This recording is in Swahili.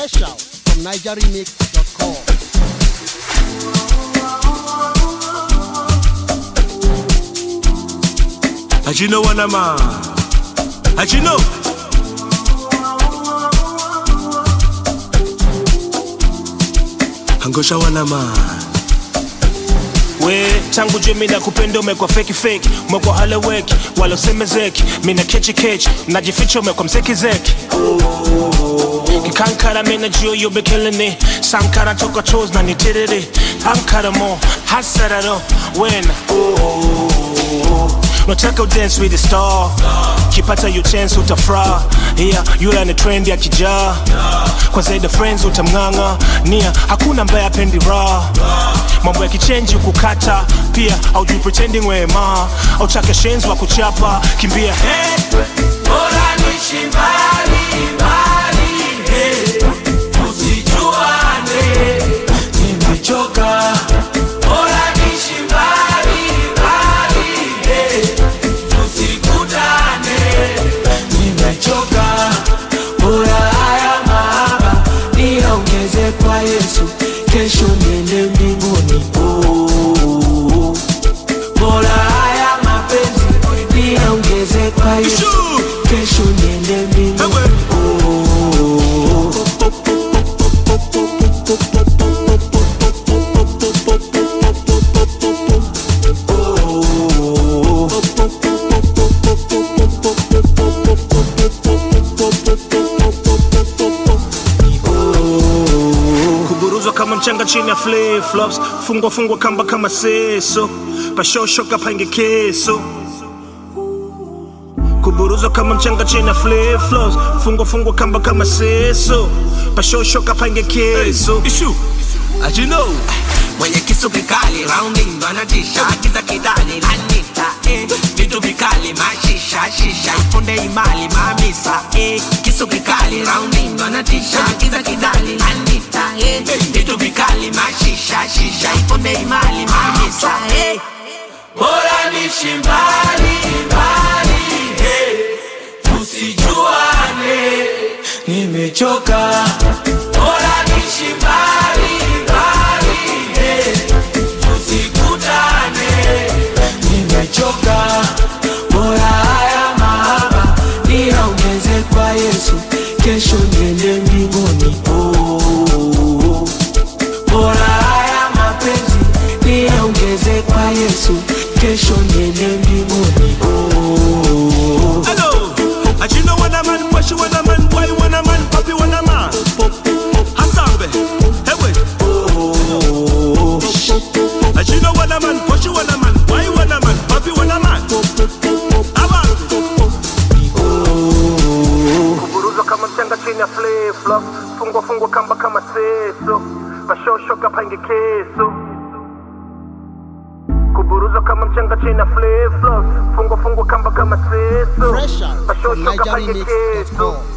Fresh out from nigeremix.com. How'd you know what I'm on? How'd you know? Angosha wanama we tangu je mina kupenda umekwa feki feki umekwa haleweki walosemezeki mina kechi kechi najificha umekwa mzeki zeki kikankara mina juu yobe killing it sankara toka chos na nitiriri ankara mo hasararo wena nataka udance with the star kipata you chance utafra yeah, yula ni trend ya kijaa kwa zaidi friends utamng'ang'a nia hakuna ambaye apendi raha mambo ya kichenji kukata pia aujui pretending wema autake shenzi wa kuchapa kimbia hey. Bora niishi mbali, mbali, eh, tusijuane, nimechoka. Bora niishi mbali, mbali, eh, tusikutane, nimechoka. Bora haya mahaba niongeze kwa Yesu, kesho niende mbinguni. Oh, oh, oh. Bora haya mapenzi niongeze kwa Yesu, kesho niende mbinguni. Ewe. Oh, oh, oh. kuburuzwa kama mchanga chini ya flip flops fungwa fungwa kamba kama seso pashoshoka pange keso kuburuzwa kama mchanga chini ya flip flops fungwa fungwa kamba kama seso pashoshoka pange keso ishu as you know mwenye kisu kikali rounding ndo anatisha kiza kidani anita eh. vitu vikali mashisha shisha ipunde imali mamisa eh. kisu kikali rounding ndo anatisha kiza kidani anita eh. vitu vikali mashisha shisha ipunde imali mamisa eh. bora nishi mbali mbali eh. tusijuane nimechoka bora nishi mbali mbali eh. tusikutane nimechoka bora haya mahaba niongeze kwa yesu kesho niende mbinguni oh, oh, oh. bora haya mapenzi niongeze kwa yesu kesho niende mbinguni oh, oh, oh. hello as you know what a man push what a man boy what a man papi what a man hasambe hewe as you know what a man push what a man boy what a man papi what a man Abantu. kuburuzwa kama mchanga chini ya flip flop fungwa fungwa kamba kama seso pashoshoka pange keso kuburuzwa kama mchanga chini ya flip flop fungwa fungwa kamba kama seso Fresh out from pashoshoka pange keso nigeremix.com.